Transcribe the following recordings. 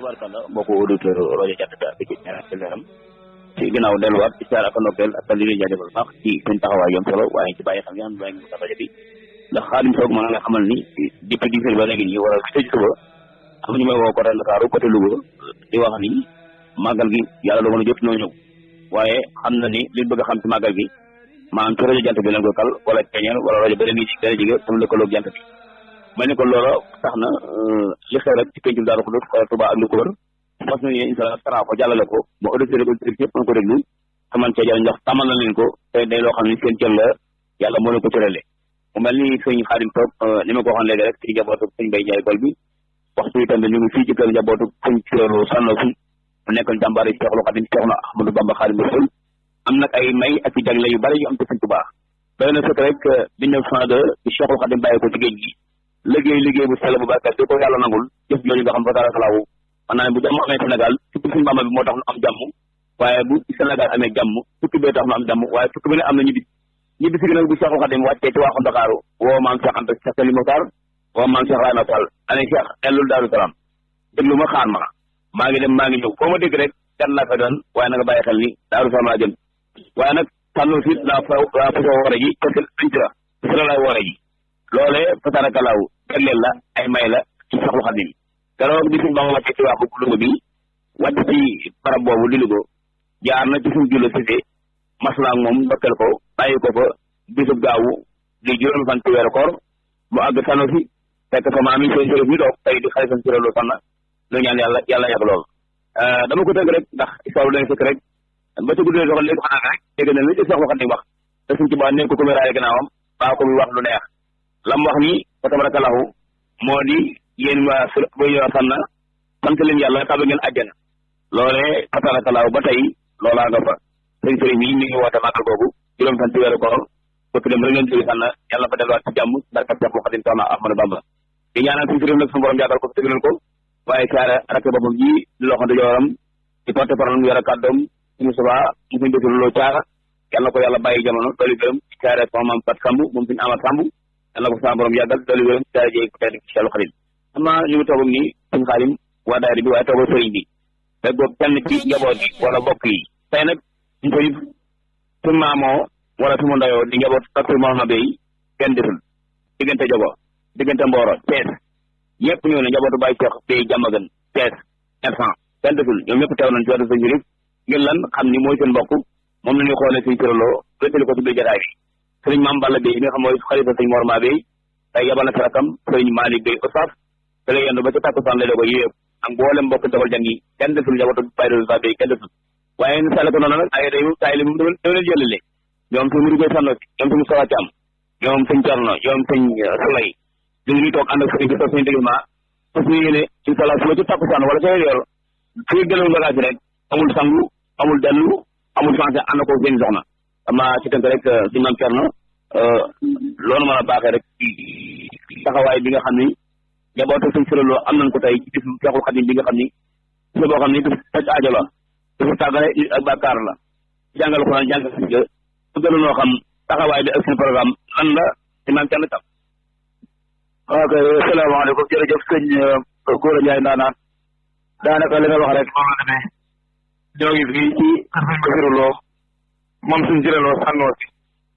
tubaarkàlla mbokku auditeur rajo Jant bi ak ci ñaareelu ci ginnaaw delluwaat ci saar ak ndokkeel ak li ñuy jaajëfal baax ci seen taxawaay yom solo waaye ci bàyyi xam nga xam ne ngi rajo bi ndax xaalim soog mën nga xamal ni depuis dix heures ba léegi nii wala tëj suba am ñu may woo côté Ndakaaru côté Louga di wax ni màggal gi yàlla dogal na jot noo ñëw waaye xam na ni li bëgg a xam ci màggal gi maanaam ci rajo jant bi lañ ko kal wala keñeel wala rajo ba leen gën a jege tam lëkkaloog jant bi mel ni ko loola tax na li xew rek ci pencum Daaru Xudoos wala Touba ak li ko wër fas nañu incha allah tara ko jàllale ko ba auditeurs ko directeur yëpp mën ko déglu te man cee jëriñ ndax tamal na leen ko te day loo xam ne seen cër la yàlla moo leen ko cërale mu mel ni sëñ Xaadim Toog ni ma ko waxoon léegi rek ci njabootu sëñ Bay Jaay Gol bi waxtu yi tamit ñu ngi fii ci kër njabootu sëñ Cioro Sànno fi mu nekkoon jàmbaar yi Seexul Xaadim Seexna Ahmadou Bamba Xaadimu Rasuul am nag ay may ak i jagle yu bari yu am ci sëñ Tuubaa doy na sëkk rek mille neuf cent deux bi Seexul Xaadim bàyyi ko ci géej gi liggéey liggéey bu sell bu barkat di ko yàlla nangul jëf jooju nga xam fa dara salaawu man naa ne bu jàmm amee Sénégal tukki suñu Bamba bi moo tax nu am jàmm waaye bu Sénégal amee jàmm tukki bee tax nu am jàmm waaye tukki bi ne am na ñibbi ñibbi si gi nag bu Seexul Xaadim wàccee ci waaxu Ndakaaru woo maam Cheikh Anta Cheikh Sali Mokhtar woo maam Cheikh Rayma Fall ane Cheikh ellul Daaru Salaam déglu ma xaar ma maa ngi dem maa ngi ñëw foo ma dégg rek kan laa fa doon waaye na nga bàyyi xel ni Daaru Salaam laa jëm waaye nag tànn fi laa fa laa fa woore ji parce que dañ ci la ci la lay woore ji loolee fasarakalaaw jagleel la ay may la ci Seexul Xaadim keroog bi suñ ba ma wàccee ci waaxu Louga bi wàcc ci barab boobu di Louga jaar na ci suñ jullo sise maslaa moom ndokkeel ko bàyyi ko fa bisub gaawu di juróomi fan ci weeru koor mu àgg sànno fi fekk fa maam yi seen sërëf mi toog tey di xalifa ci loolu sànna lu ñaan yàlla yàlla yàgg lool dama ko tënk rek ndax histoire dañ fekk rek ba ci guddee doxal léegi xanaa rek dégg na li ci Seexul Xaadim wax te suñ ci baa nekk ko ko wéraale gannaawam baa ko muy wax lu neex lam wax ni fa tabarakallahu moo di yéen waa su boy waa sànna sant leen yàlla tabe ngeen àjjana loolee fa tabarakallahu ba tey loolaa nga fa sëñ sëriñ bi mi ngi woote màggal googu juróom fan ci weeru koor bëkk dem rek leen jóge sànna yàlla fa delluwaat ci jàmm barkat Seexul Xaadim soxna Ahmadou Bamba di ñaanal suñ sëriñ nag suñu borom yàggal ko tëggal ko waaye caare rakk boppam ji di loxo di jooram di porte parole mu yore kàddoom suñu subaa mu suñ dëkk loo caara yàlla na ko yàlla bàyyi jamono dooli gërëm ci caare sama maam Fat Samb moom suñu amat Samb yàlla na ko sama borom yàggal dooli gërëm ci caare jeey ko tedd ci Seexul Xaadim xam naa ñu ngi toog nii suñu xaalim waa daayira bi waaye toog sëriñ bi rek boobu kenn ci njaboot yi wala bokk yi tey nag ñu koy suñu maamoo wala suñu ndayoo di njaboot ak suñu Mouhamed Bey kenn desul diggante jogo diggante Mboro Thiès ñëpp ñëw ne njabootu Baye Cheikh Bey jàmmagan Thiès instant kenn desul ñoom ñëpp teew nañ ci wàllu sëñ Jurif ngir lan xam ni mooy seen mbokk moom la ñuy xoolee suñ sëraloo wéttali ko ci biir jotaay bi sëriñ Maam Balla Bey mi nga xam mooy xalifa sëñ Mor Ma Bey tey yabal na si rakam sëriñ Malick Bey Oustaz te lay yendu ba ci takkusaan lay doog a yéeg ak mboolem mbokk dogal jàng yi kenn desul njabootu Baye Dóor Bey kenn desul waaye ni sàlle ko noonu nag ay day taay li moom dama leen jëlale ñoom suñ Mouride Sanno si ñoom suñu Sawa Thiam ñoom sëñ Thierno ñoom sëñ Souley ñu ngi toog ànd ak sëriñ bi toog suñu déglement parce que yéene incha allah suba ci takkusaan wala ca yor fii gëlal bagage rek amul sangu amul dellu amul changé ànd ko seen soxna ama ci tënk rek suñu maam Thierno loolu mën a baaxee rek taxawaay bi nga xam ni njabootu suñ sëraloo am nañ ko tey ci bisu Seexul Xadim bi nga xam ni su boo xam ni du faj aajo la dafa tàggale ak bàkkaar la jàngal ko naan jàngal si nga gën noo xam taxawaay bi ak seen programme lan la ci maam Thierno tam ok salaamaaleykum jërëjëf sëñ Gora Ndiaye ndaanaan daanaka li nga wax rek noonu la demee ñoo ngi fii ci kër sëñ Basiru Lo moom suñ siréloo sànnoo si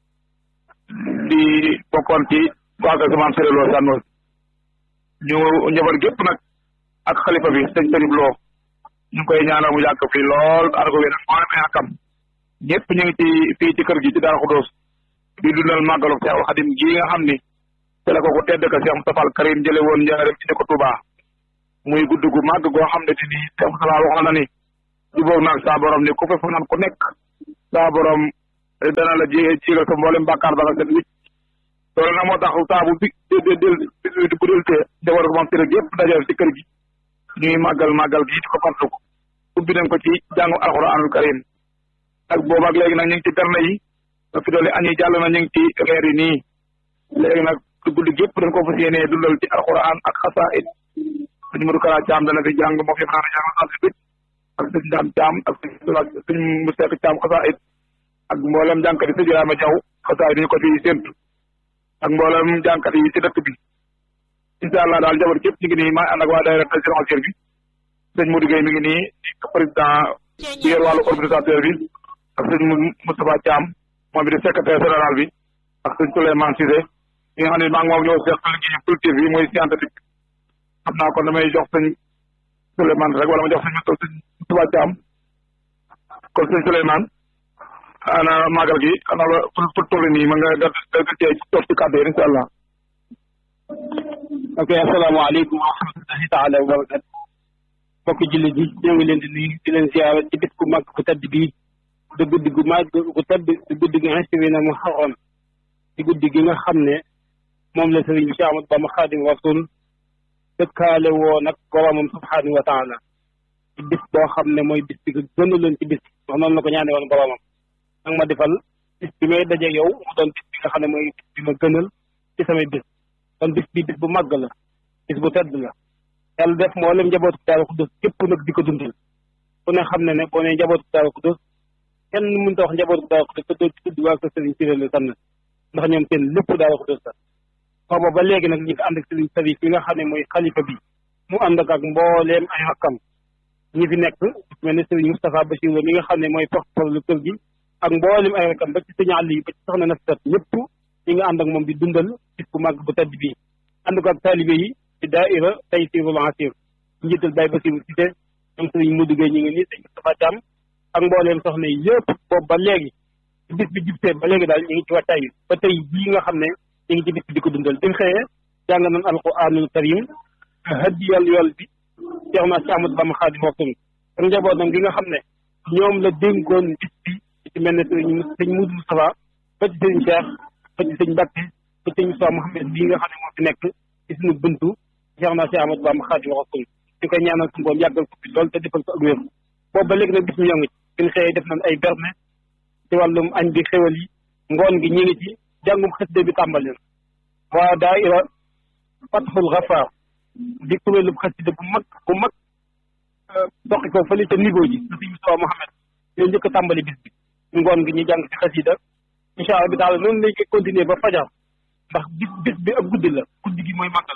di bokkoon ci waa kër maam siréloo sànnoo si ñu njaboot gépp nag ak xalifa bi sëñ Sërif Lo ñu ngi koy ñaanal mu yàgg fii lool ànd ko wér moo demee akam ñëpp ñu ngi ci fii ci kër gi ci Daaru Xudoos di dundal màggalu Seexul Xadim gi nga xam ni te la ko ko tedd ka Cheikh Moustapha Al Karim jële woon njaareem indi ko Touba muy gudd gu màgg goo xam ne ni Cheikh Moustapha wax na ni jubóog naag saa borom ni ku fa fanaan ku nekk saa borom dana la jiyee ciigal sa mboolem bàkkaar ba nga set wicc loolu nag moo tax saa bu bi del del bu del te jabar ko moom si rek yëpp dajal ci kër gi ñuy màggal màggal gi di ko fàttali ko ubbi nañ ko ci jàngu alxuraanul karim ak boobu ak léegi nag ñu ngi ci berne yi ba fi doole añi jàll na ñu ngi ci reer yi nii léegi nag guddi gépp dañ ko fas yéenee dundal ci alxuraan ak xasaayid suñu Modou Kara Thiam dana fi jàng moo fi mën a jàng alxuraan ak suñu Dame Thiam ak suñu Moustapha Thiam xasaayid ak mboolem jànkat yi sëñ Rama Diaw xasaayid dañu ko fi séntu ak mboolem jànkat yi ci dëkk bi incha allah daal jabar képp ñu ngi nii maa ànd ak waa daayira Tazkirul Xassir bi sëñ Modou Gueye mi ngi nii di président bi yor wàllu organisateur bi ak sëñ Moustapha Thiam moom bi di secrétaire général bi ak sëñ Souleymane Cissé ñi nga xam ne maa ngi moom ñoo seq liggéey collectif bi mooy scientifique xam naa kon damay jox sëñ Souleymane rek wala ma jox sëñ Moustapha Thiam kon sëñ Souleymane ana màggal gi ana la fu fu toll nii ma nga da da cee toog ci kàddu yi incha allah ok asalaamaaleykum wa rahmatullahi taala wa barakatu mbokki jullit yi ñoo ngi leen di nuyu di leen ziara ci bis ku màgg ku tedd bii di guddi gu màgg gu tedd di guddi gi inspiré mu xaroon di guddi gi nga xam ne moom la sëriñ bi Cheikh Ahmadou Bamba Xaadim Rasul dëkkaale woo nag boromam subhaanahu wa taala ci bis boo xam ne mooy bis bi gën a leen ci bis wax noonu la ko ñaane woon boromam nag ma defal bis bi may daje yow mu doon bis bi nga xam ne mooy bis bi ma gënal ci samay bis kon bis bi bis bu màgg la bis bu tedd la yàlla def mboolem njabootu Daaru Xudoos képp nag di ko dundal ku ne xam ne ne boo nee njabootu Daaru Xudoos kenn mënut a wax njabootu Daaru Xudoos te doo ci tudd waa ko Sëriñ Siré la tànn ndax ñoom seen lépp Daaru Xudoos la booba ba léegi nag ñu ngi ànd ak Sëriñ Sarif yi nga xam ne mooy xalifa bi mu ànd ak ak mbooleem ay rakkam ñi fi nekk mel ne Sëriñ Moustapha Bachir mi nga xam ne mooy porte-parole kër gi ak mbooleem ay rakkam ba ci sëñ Aliou ba ci soxna Nafisat ñëpp ñi nga ànd ak moom di dundal bis bu màgg bu tedd bii ànd ko ak taalibe yi ci daaira Taysirul Asir njiital Baye Basiru Cissé ñoom sëriñ Modou Gueye ñu ngi nii sëñ Moustapha Thiam ak mbooleem soxna yi yëpp boobu ba léegi ci bis bi jubsee ba léegi daal ñu ngi ci wattaay bi ba tey bii nga xam ne ñu ngi ci bis bi di ko dundal bi mu xëyee jàng nañ alquranul karim hadiyal yool bi Cheikh na si Ahmadou Bamba Xaadim Rasul ak njabootam gi nga xam ne ñoom la dénkoon bis bi ci mel ne sëriñ sëñ Modou Moustapha ba ci sëriñ Cheikh ba ci sëñ Mbacke ba ci sëñ Moussa Mouhamed bii nga xam ne moo fi nekk ci suñu buntu Cheikh na si Ahmadou Bamba Xaadim Rasul ñu koy ñaanal suñu boom yàggal ko fi lool te defal ko ak wér boobu ba léegi nag bis mi ñoo ngi ci bi ñu xëyee def nañ ay berne ci wàllum añ bi xéwal yi ngoon gi ñu ngi ci jàngum xasida bi tàmbali na waa daaira Fatxul Gafaar di kuréelu xasida bu mag bu mag doxi ko fële ca niveau ji sa sëñ Moussa Mouhamed ñoo njëkk a tàmbali bis bi ngoon gi ñu jàng ci xasida incha allah bi taala noonu lañ koy continuer ba fajar ndax bis bis bi ak guddi la guddi gi mooy màggal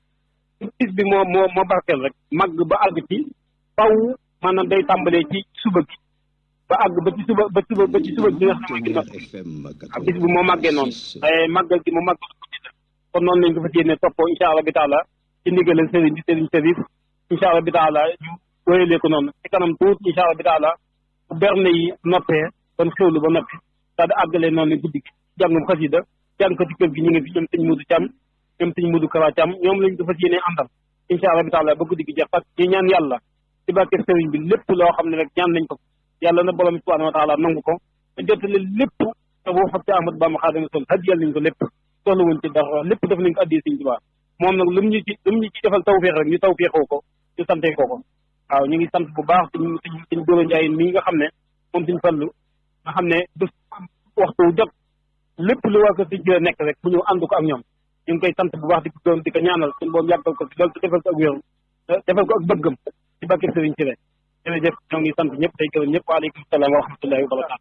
bis bi moo moo moo barkeel rek màgg ba àgg ci faw maanaam day tàmbalee ci suba gi ba àgg ba ci suba ba suba ba ci suba gi nga xam ne mooy ginnaaw ak bis bi moo màggee noonu waaye màggal gi moo màggal guddi la kon noonu lañ ko fas yéene toppoo incha allah bi taala ci ndigalal sëriñ bi sëriñ Sarif incha allah bi taala ñu wéyalee ko noonu ci kanam tuut incha allah bi taala bu berne yi noppee kon xewlu ba noppi daal di àggalee noonu ne guddi gi jàngum xasida jàng ko ci kër gi ñu ngi fi ñoom sëñ Mudu Cam ñoom sëñ Mudu Kara Cam ñoom lañ ko fas yéene àndal incha allah bi taala ba guddi gi jeex parce que ñu ñaan yàlla ci barke sëriñ bi lépp loo xam ne rek ñaan nañ ko yàlla na borom subhanahu wa taala nangu ko te jottali lépp te boo xam ci Ahmadu Bamba Xaadimu Rasuul hadiyal nañ ko lépp soxla wuñ ci dara lépp def nañ ko addiyee sëñ Tuubaa moom nag lu mu ñu ci lu mu ñu ci defal tawféex rek ñu tawféexoo ko ñu sante ko ko waaw ñu ngi sant bu baax suñ suñ suñ góor a njaay mii nga xam ne moom suñ fallu nga xam ne du waxtu jot lépp lu waa ko si jë nekk rek mu ñëw ànd ko ak ñoom ñu ngi koy sant bu baax di ko doon di ko ñaanal suñu boobu yàggal ko fi loolu te defal ko ak wéeru defal ko ak bëggam ci barke sëriñ si rek jërëjëf ñoo ngi sant ñëpp tey gërëm ñëpp waaleykum salaam wa rahmatullahi wa barakaatu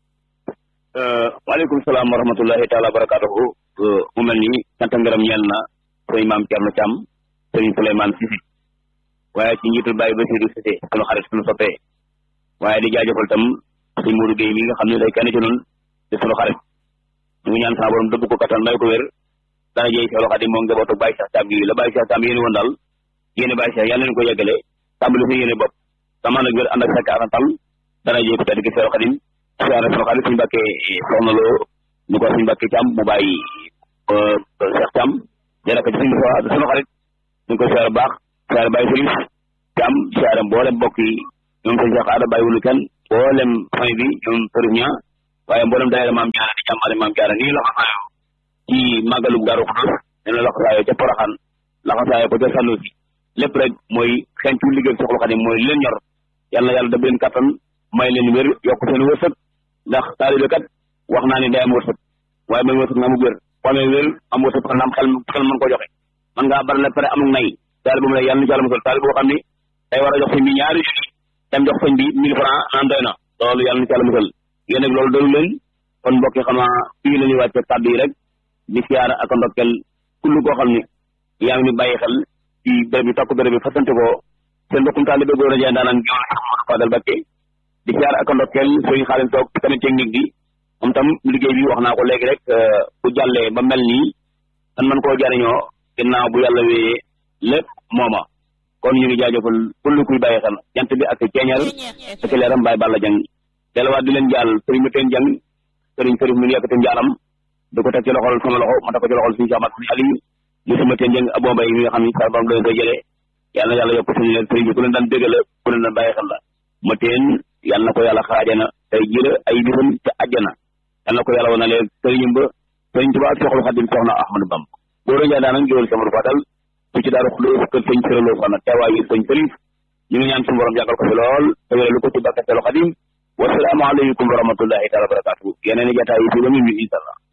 waaleykum salaam wa rahmatullahi taala wa barakatuhu mu mel ni sant ngërëm ñeel na sëñ maam Thierno Thiam sëriñ Souleymane Cissé waaye ci njiitul Baye Bassirou Cissé sunu xarit sunu soppee waaye di jaajëfal tam sëñ Modou Gueye mi nga xam ne day kenn ci noonu di sunu xarit ñu ngi ñaan sa borom dëbb ko kattan may ko wér dana jëy Seexul Xadim moom njabootu Baye Cheikh Thiam gi la Baye Cheikh Thiam yéene woon daal yéene Baye Cheikh yàlla nañu ko yeggale tàmbali sa yéene bopp sama nag wér ànd ak fekk ak tal dana jëy ko tedd gi Seexul Xadim siyaare sunu xarit suñu Mbàkke soxna loo ñu ko suñu Mbàkke Thiam mu bàyyi Cheikh Thiam jëlee ko ci suñu sunu xarit ñu ngi koy siyaare baax siyaare Baye Serif Thiam siyaare mboolem mbokk yi ñoom sëñ Cheikh Ada bàyyiwulu kenn mboolem famille bi ñoom Serif ña waaye mboolem daayira maam jaara di jàmbaare maam jaara nii la xasaayoo ci màggalug Daaru Xudoos ne la xasaayoo ca Poroxaan la xasaayoo ko ca Sanusi lépp rek mooy xencu liggéey Seexul Xadim mooy leen ñor yàlla na yàlla daf leen kattan may leen wér yokk seen wërsëg ndax taalibe kat wax naa ne day am wërsëg waaye may wërsëg nga amug wér boo amee wér am wërsëg kon am xel xel mën ko joxe man ngaa bari la pare amug nay taalibe bu mu ne yàlla na ci yàlla musal taalibe boo xam ni day war a jox sëñ bi ñaari junni dem jox sëñ bi mille francs naan doy na loolu yàlla na ci yàlla musal yéen nag loolu dalu leen kon mbokk yi xam naa fii la ñuy wàcce kàddu yi rek di siyaara ak ndokkel kullu koo xam ni yaa ngi ni bàyyi xel ci béréb bi tokk béréb bi fasante ko seen mbokkum taalibe góor a jaay daanaan gi Fadal Bakke di siyaar ak ndokkeel sëriñ Xaalim Soog ci tamit technique bi moom tam liggéey bi wax naa ko léegi rek bu jàllee ba mel nii dan man koo jariñoo ginnaaw bu yàlla wéyee lépp mooma kon ñu ngi jaajëfal kullu kuy bàyyi xel jant bi ak ceeñal ak leeram Baye Balla Jang delluwaat di leen jàll sëriñ mu teen jang sëriñ sëriñ mu yëkkati njaalam di ko teg ci loxol sama loxo ma teg ko ci loxol suñu samat suñu aliou li sama teen jang abo mbay mi nga xam ni sa borom leen koy jëlee yàlla na yàlla yokk suñu leen sëriñ bi ku leen daan dégg la ku leen daan bàyyi xel la ma teen yàlla na ko yàlla xaajana tey jira ay bisam te àjjana yàlla na ko yàlla wana leen sëriñam ba sëriñ Tuubaa ak soxlu Xadim soxna Ahmadou Bam góor a njaay daanaka géwél sama Fadal su ci daaru xulóos kër sëñ sëraloo fana teewaayu sëñ sërif ñu ngi ñaan suñu borom yàggal ko fi lool te wéralu ko ci barke Seexul Xadim wassalaamu aleykum wa rahmatullahi taala wa barakatuh yeneen i jataay yi fi ba mu ñu inshallah